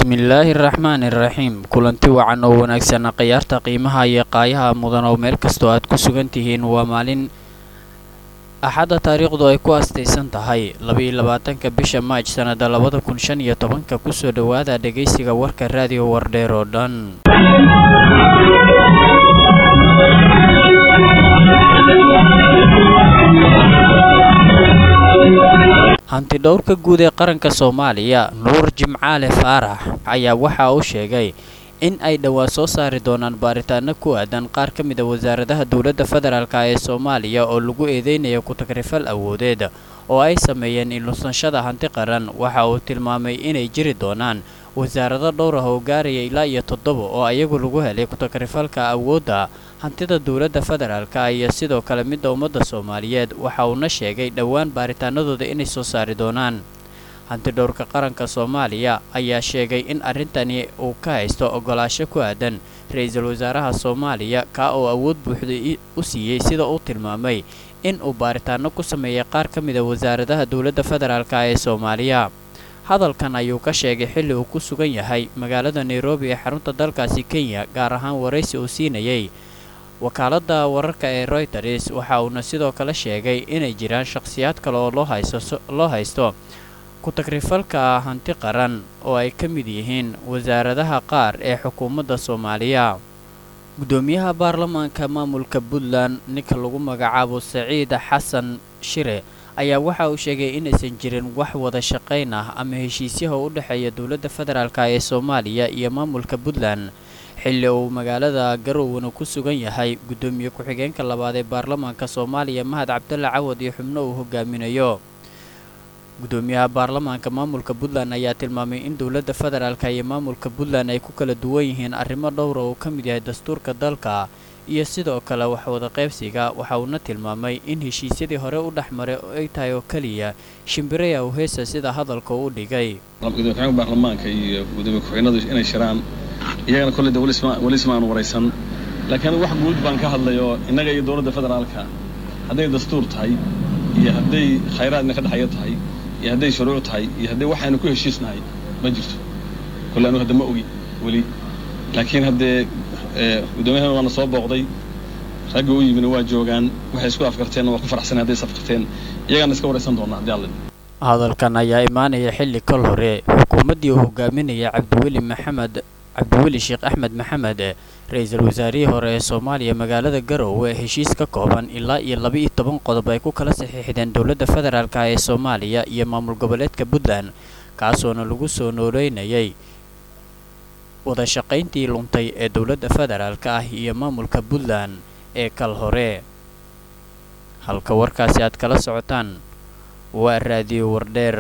bismillaahi raxmaani raxiim kulanti wacan oo wanaagsan khiyaarta qiimaha iyo qaayaha mudan oo meel kastoo aad ku sugan tihiin waa maalin axadda taariikhdu ay ku astaysan tahay labaiyo labaatanka bisha maaj sannada labada kun shan iyo tobanka kusoo dhowaada dhegaysiga warka raadiyo wardheer oo dhan hanti dhowrka guud ee qaranka soomaaliya nuur jimcaale faarax ayaa waxa uu sheegay in ay dhowaan soo saari doonaan baaritaano ku aadan qaar ka mid a wasaaradaha dowladda federaalk ee soomaaliya oo lagu eedeynaya ku-tagrifal awoodeed oo ay sameeyeen ilunsashada hanti qaran waxa uu tilmaamay inay jiri doonaan wasaarado dhowr ah oo gaaraya ilaa iyo toddoba oo ayagu lagu helay ku-tagrifalka awoodda hantida dowladda federaalka iyo sidoo kale midda ummadda soomaaliyeed waxa uuna sheegay dhowaan baaritaanadooda inay soo saari doonaan hanti dhowrka qaranka soomaaliya ayaa sheegay in arrintani uu ka haysto ogolaasho ku aadan ra-iisul wasaaraha soomaaliya kaa oo awood buuxda u siiyey sida uu tilmaamay in uu baaritaano ku sameeyay qaar ka mid a wasaaradaha dowladda federaalk ee soomaaliya hadalkan ayuu ka sheegay xilli uu ku sugan yahay magaalada nairobi ee xarunta dalkaasi kenya gaar ahaan waraysi uu siinayay wakaaladda wararka ee royters waxa uuna sidoo kale sheegay inay jiraan shakhsiyaad kale oo loo haysto ku-tagrifalka hanti qaran oo ay ka mid yihiin wasaaradaha qaar ee xukuumadda soomaaliya guddoomiyaha baarlamaanka maamulka puntland ninka lagu magacaabo saciid xasan shire ayaa waxa uu sheegay inaysan jirin wax wada shaqayn ah ama heshiisyaha u dhexeeya dowladda federaalk ee soomaaliya iyo maamulka puntland xilli uu magaalada garowna ku sugan yahay guddoomiye ku-xigeenka labaad ee baarlamaanka soomaaliya mahad cabdulla cawad iyo xubno uu hogaaminayo guddoomiyaha baarlamaanka maamulka puntland ayaa tilmaamay in dowladda federaalk iyo maamulka puntland ay ku kala duwan yihiin arrimo dhowra uu ka mid yahay dastuurka dalka iyo sidoo kale waxwada qaybsiga waxa uuna tilmaamay in heshiisyadii hore u dhex maray oo ay tahay oo keliya shimbiraya uheesa sida hadalka u dhigay gudoomiye ku-xigeenka baarlamaanka iyo gudoomiye ku-xigeenadu inay shiraan iyagana kolley de weli isma aan waraysan laakiin anigu wax guud baan ka hadlay oo innaga iyo dowladda federaalka hadday dastuur tahay iyo hadday khayraadna ka dhexeeya tahay iyo hadday shuruuc tahay iyo hadday waxaynu ku heshiisnahay ma jirto kolley anigu hadda ma ogi weli laakiin haddee guddoomiyahan waana soo booqday ragga u yimina waa joogaan waxay isku afkarteenna waa ku faraxsan hadday isafkarteen iyagaana iska waraysan doonaa haddii alla hadalkan ayaa imaanaya xilli kol hore xukuumaddii uu hogaaminaya cabdiweli maxamed cabdiweli sheekh axmed maxamed ra-iisul wasaarihii hore ee soomaaliya magaalada garowe heshiis ka kooban ilaa iyo laba-iyo toban qodob ay ku kala saxiixdeen dowladda federaalk ee soomaaliya iyo maamul goboleedka puntland kaasoona lagu soo nooleynayay wada shaqayntii luntay ee dowladda federaalk ah iyo maamulka puntland ee kal hore halka warkaasi aad kala socotaan waa raadiyo wardheer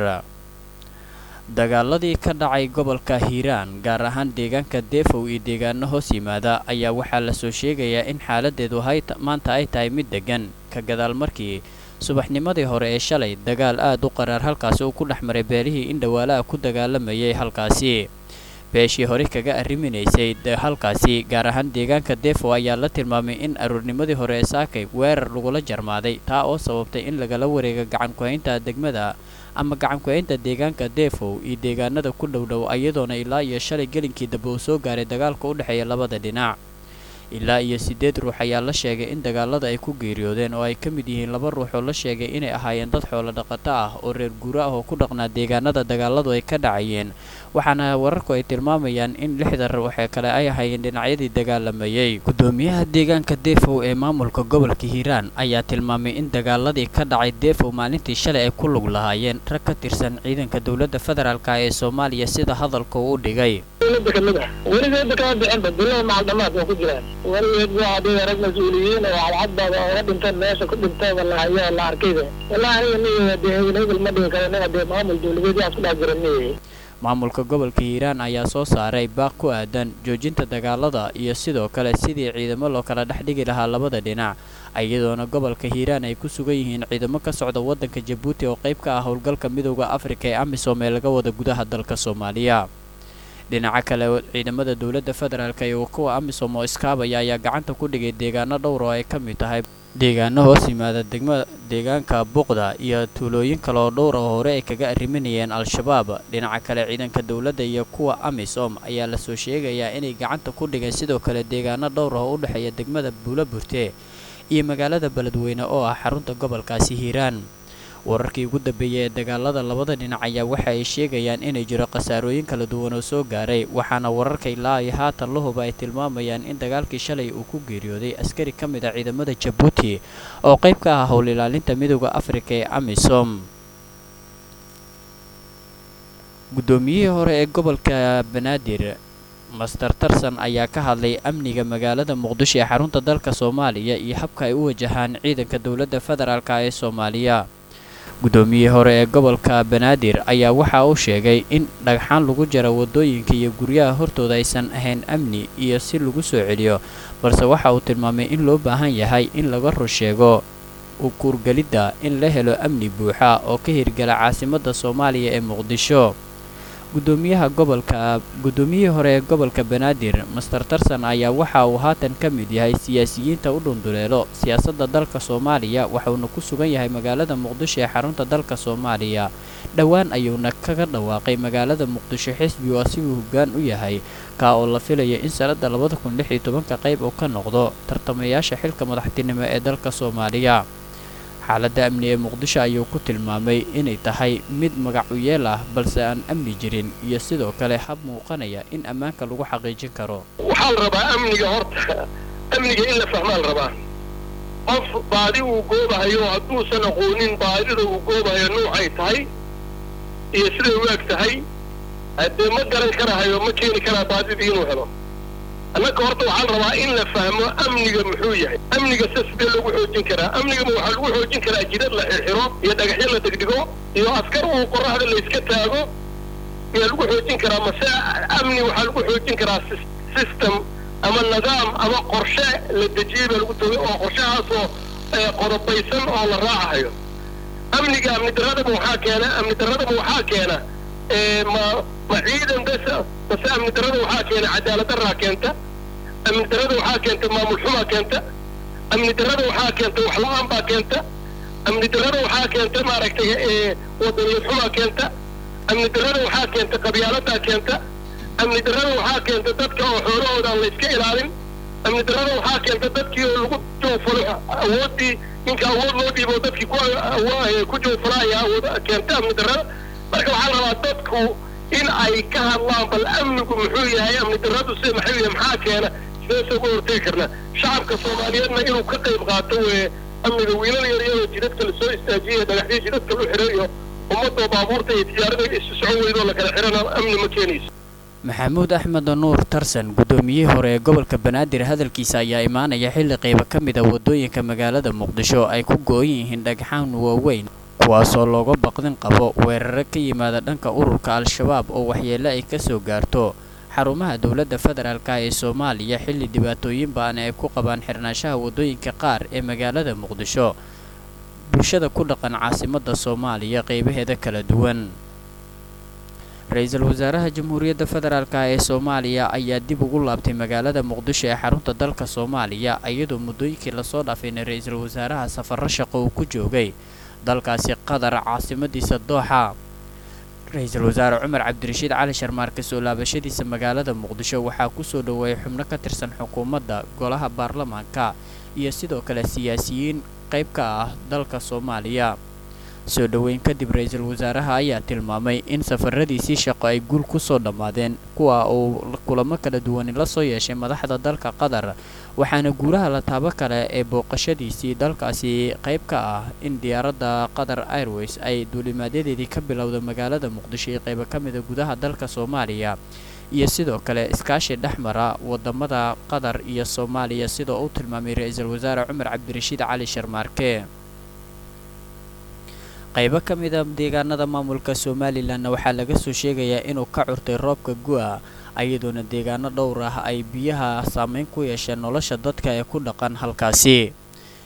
dagaaladii ka dhacay gobolka hiiraan gaar ahaan deegaanka deefow iyo deegaano hoos yimaada ayaa waxaa lasoo sheegayaa in xaaladeedu maanta ay tahay mid deggan ka gadaal markii subaxnimadii hore ee shalay dagaal aad u qaraar halkaasi uu ku dhex maray beelihii in dhawaalaha ku dagaalamayay halkaasi beeshii hore kaga arriminaysay halkaasi gaar ahaan deegaanka deefow ayaa la tilmaamay in aroornimadii hore ee saakay weerar lagula jarmaaday taa oo sababtay in lagala wareega gacan ku-haynta degmada ama gacan ku-haynta deegaanka deefow iyo deegaanada ku dhowdhow iyadoona ilaa iyo shalay gelinkii dambe uu soo gaaray dagaalka u dhexeeya labada dhinac ilaa iyo siddeed ruux ayaa la sheegay in dagaalada ay ku geeriyoodeen oo ay ka mid yihiin laba ruux oo la sheegay inay ahaayeen dad xoolo dhaqato ah oo reer guuro ah oo ku dhaqnaa deegaanada dagaaladu ay ka dhacayeen waxaana wararku ay tilmaamayaan in lixda ruux ee kale ay ahaayeen dhinacyadii dagaalamayey guddoomiyaha deegaanka deefow ee maamulka gobolka hiiraan ayaa tilmaamay in dagaaladii ka dhacay deefow maalintii shalay ay ku lug lahaayeen rag ka tirsan ciidanka dowladda federaalk ee soomaaliya sida hadalka uu u dhigay kamid ah weligeedba kama bixinba bilaha macaldhamaad waa ku jiraan weligeed waa hadii rag mas-uuliyiin oo cadcadbaaba oga dhinteen meesha ku dhintooba la hayo la arkayba wallahi aniga miya dee hebel hebel ma dhihi karo anaga dee maamul dawladeed yaa isku dhex jira miya maamulka gobolka hiiraan ayaa soo saaray baaq ku aadan joojinta dagaalada iyo sidoo kale sidii ciidamo loo kala dhex dhigi lahaa labada dhinac iyadoona gobolka hiiraan ay ku sugan yihiin ciidamo ka socda waddanka jabuuti oo qayb ka ah howlgalka midooda afrika ee amisom ee laga wada gudaha dalka soomaaliya dhinaca kale ciidamada dowladda federaalk iyo kuwa amisom oo iskaabaya ayaa gacanta ku dhigay deegaano dhowr oo ay ka mid tahay deegaano hoos yimaada degma deegaanka buqda iyo tuulooyin kale oo dhowr oo hore ay kaga arriminayeen al-shabaab dhinaca kale ciidanka dowladda iyo kuwa amisom ayaa lasoo sheegayaa inay gacanta ku dhigeen sidoo kale deegaano dhowr oo u dhexeeya degmada buula burte iyo magaalada beledweyne oo ah xarunta gobolkaasi hiiraan wararkii ugu dambeeyey ee dagaalada labada dhinac ayaa waxa ay sheegayaan inay jiro khasaarooyin kala duwan oo soo gaaray waxaana wararka ilaa iyo haatan lahuba ay tilmaamayaan in dagaalkii shalay uu ku geeriyooday askari ka mid a ciidamada jabuuti oo qayb ka ah howl ilaalinta midooda afrika ee amisom guddoomiyihii hore ee gobolka banaadir master tarson ayaa ka hadlay amniga magaalada muqdisho ee xarunta dalka soomaaliya iyo habka ay u wajahaan ciidanka dowladda federaalk ee soomaaliya guddoomiyihii hore ee gobolka banaadir ayaa waxa uu sheegay in dhagxaan lagu jara waddooyinka iyo guryaha hortooda aysan ahayn amni iyo si lagu soo celiyo balse waxa uu tilmaamay in loo baahan yahay in laga rusheego ukuurgelidda in la helo amni buuxa oo ka hirgala caasimadda soomaaliya ee muqdisho gudoomiyaha gobolka guddoomiyihii hore ee gobolka banaadir master tarson ayaa waxa uu haatan ka mid yahay siyaasiyiinta u dhunduleelo siyaasadda dalka soomaaliya waxauna ku sugan yahay magaalada muqdisho ee xarunta dalka soomaaliya dhowaan ayuuna kaga dhawaaqay magaalada muqdisho xisbi oo asiguu hoggaan u yahay kaa oo la filaya in sanadda labada kun lix iyo tobanka qayb uu ka noqdo tartamayaasha xilka madaxtinimo ee dalka soomaaliya xaaladda amni ee muqdisho ayuu ku tilmaamay inay tahay mid magac u yeel ah balse aan amni jirin iyo sidoo kale hab muuqanaya in ammaanka lagu xaqiijin karo waxaa la rabaa amniga horta amniga in la fahmaa la rabaa qof baadi uu goobahayo hadduusan aqoonin baadida uu goobahayo nuucay tahay iyo siday u eg tahay haddee ma garan karahayo ma keeni karaa baadidii inuu helo annaga horta waxaa la rabaa in la fahmo amniga muxuu yahay amniga se sidee lagu xoojin karaa amnigama waxaa lagu xoojin karaa jidad la xirxiro iyo dhagaxyo la degdego iyo askar uu qoraxda la iska taago ayaa lagu xoojin karaa mase amni waxaa lagu xoojin karaa system ama nidaam ama qorshe la dejiyey baa lagu togay oo qorshahaasoo qodobaysan oo la raacahayo amniga amni daradaba waxaa keena amni daradaba waxaa keena ma ma ciidan bes base amni darada waxaa keena cadaalad daraa keenta amni darada waxaa keenta maamul xumaa keenta amni darada waxaa keenta waxla-aan baa keenta amni darada waxaa keenta maaragtay wadaniyad xumaa keenta amni darada waxaa keenta qabyaaladaa keenta amni darada waxaa keenta dadka oo xoolahooda aan la iska ilaalin amni darada waxaa keenta dadkii oo lagu joofalo awooddii ninka awood loo dhiibo dadkii ku joofala ayaa awood keenta amni darada marka waxaa la rabaa dadku in ay ka hadlaan bal amnigu muxuu yahay amni daradu se maxuu yahay maxaa keena sideese uga hortegi karna shacabka soomaaliyeedna inuu ka qayb qaato weye amniga wiilal yaryaroo jidadka lasoo istaajiyay dhagaxdii jidadka lu xiray iyo ummadoo baabuurta iyo tijaarada isu socon weydoo la kala xirana amni ma keenayso maxamuud axmed nuur tarsan guddoomiyihii hore ee gobolka banaadir hadalkiisa ayaa imaanaya xilli qaybo ka mid a waddooyinka magaalada muqdisho ay ku go-an yihiin dhagxaan waaweyn kuwaasoo looga baqdin qabo weeraro ka yimaada dhanka ururka al-shabaab oo waxyeelle ay ka soo gaarto xarumaha dowladda federaalka ee soomaaliya xilli dhibaatooyin ba'an ay ku qabaan xirnaanshaha waddooyinka qaar ee magaalada muqdisho bulshada ku dhaqan caasimadda soomaaliya qaybaheeda kala duwan ra-iisul wasaaraha jamhuuriyadda federaalk ee soomaaliya ayaa dib ugu laabtay magaalada muqdisho ee xarunta dalka soomaaliya iyadoo muddooyinkii lasoo dhaafayna ra-iisul wasaaraha safarro shaqo uu ku joogay dalkaasi qatar caasimadiisa dooxa ra-iisul wasaare cumar cabdirashiid cali sharmaarke soo laabashadiisa magaalada muqdisho waxaa kusoo dhoweeyay xubno ka tirsan xukuumadda golaha baarlamaanka iyo sidoo kale siyaasiyiin qayb ka ah dalka soomaaliya soo dhoweyn kadib ra-iisul wasaaraha ayaa tilmaamay in safaradiisii shaqo ay guul kusoo dhammaadeen kuwa uu kulamo kala duwani la soo yeeshay madaxda dalka qatar waxaana guulaha la taabo kale ee booqashadiisii dalkaasi qayb ka ah in diyaaradda qatar airways ay duulimaadyadedii ka bilowda magaalada muqdisho iyo qaybo ka mida gudaha dalka soomaaliya iyo sidoo kale iskaashi dhexmara wadamada qatar iyo soomaaliya sidoo uu tilmaamay ra-iisul wasaare cumar cabdirashiid cali sharmaarke qaybo ka mida deegaanada maamulka somalilanna waxaa laga soo sheegayaa inuu ka curtay roobka gu-a ayadoona deegaano dhowr ah ay biyaha saameyn ku yeesheen nolosha dadka ee ku dhaqan halkaasi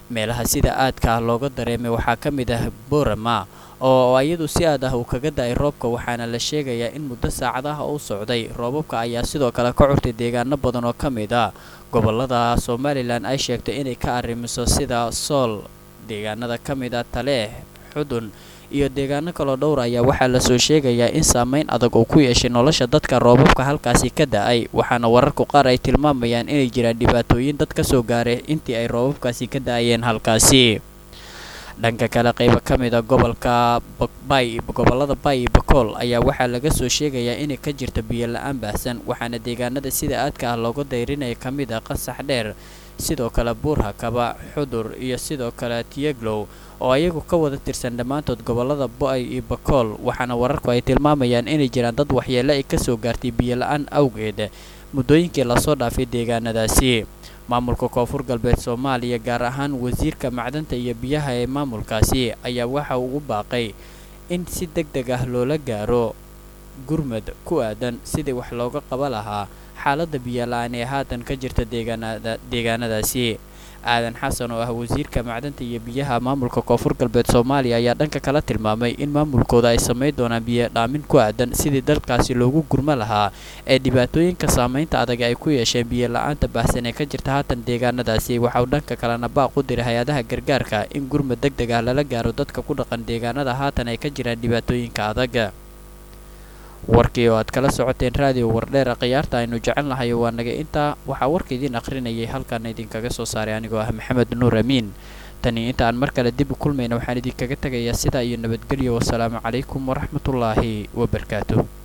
meelaha sida aadka ah looga dareemay waxaa ka mid ah borama oo iyadu si aad ah uu kaga da-ay roobka waxaana la sheegayaa in muddo saacadaha u socday roobabka ayaa sidoo kale ka curtay deegaano badan oo ka mid a gobolada somalilan ay sheegtay inay ka arrimiso sida sool deegaanada ka mid a taleeh xudun iyo deegaano kaloo dhowr ayaa waxaa lasoo sheegayaa in saameyn adag uu ku yeeshay nolosha dadka roobabka halkaasi ka da-ay waxaana wararku qaar ay tilmaamayaan inay jiraan dhibaatooyin dad ka soo gaaray intii ay roobabkaasi ka da-ayeen halkaasi dhanka kale qaybo ka mid a gobolka bay gobolada bay iyo bakool ayaa waxaa laga soo sheegayaa inay ka jirta biyo la-aan baahsan waxaana deegaanada sida aadka ah looga dayrinaya ka mid ah qasax dheer sidoo kale buurhakaba xudur iyo sidoo kale tiyeglow oo ayagu ka wada tirsan dhammaantood gobolada bo-ay iyo bakool waxaana wararku ay tilmaamayaan inay jiraan dad waxyeele ay kasoo gaartay biyo la-aan awgeed muddooyinkii lasoo dhaafay deegaanadaasi maamulka koonfur galbeed soomaaliya gaar ahaan wasiirka macdanta iyo biyaha ee maamulkaasi ayaa waxa ugu baaqay in si deg deg ah loola gaaro gurmad ku aadan sidii wax looga qaba lahaa xaaladda biyola-aan ee haatan ka jirta deegaanada deegaanadaasi aadan xasan oo ah wasiirka macdanta iyo biyaha maamulka koonfur galbeed soomaaliya ayaa dhanka kala tilmaamay in maamulkooda ay samayn doonaan biyo dhaamin ku aadan sidii dalkaasi loogu gurmo lahaa ee dhibaatooyinka saameynta adag ay ku yeesheen biyo la-aanta baahsan ee ka jirta haatan deegaanadaasi waxa uu dhanka kalena baaq u diray hay-adaha gargaarka in gurmad deg deg ah lala gaaro dadka ku dhaqan deegaanada haatan ay ka jiraan dhibaatooyinka adag warkii oo aad kala socoteen raadiyo wardheera khiyaarta aynu jecel nahay waa naga intaa waxaa warka idiin akhrinayay halkaana idinkaga soo saaray anigoo ah maxamed nuur amiin tani inta aan mar kale dib u kulmayna waxaan idinkaga tegayaa sidaa iyo nabadgelyo wasalaamu calaykum waraxmatullaahi wabarakaatu